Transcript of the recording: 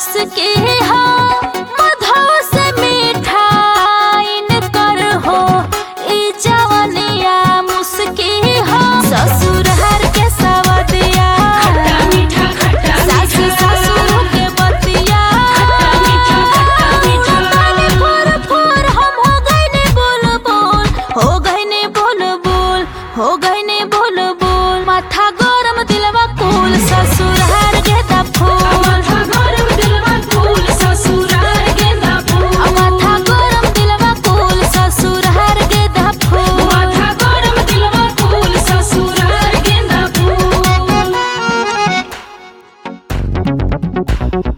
मुस्की हो मधो से मिठाइन कर हो ई जवनिया मुस्की हो ससुर हर के सवदिया खट्टा मीठा खट्टा सास मीठा ससुर के बतिया खट्टा मीठा खट्टा मीठा ताने फुर फुर हम हो गइने बोल बोल हो गइने बोल बोल हो गइने बोल बोल माथा गरम दिलवा कुल ससुर हर गेदा फूल माथा गरम दिलवा फूल ससुराल गेंदा फूल माथा गरम दिलवा कुल ससुर हर गेदा फूल माथा गरम दिलवा फूल ससुराल गेंदा फूल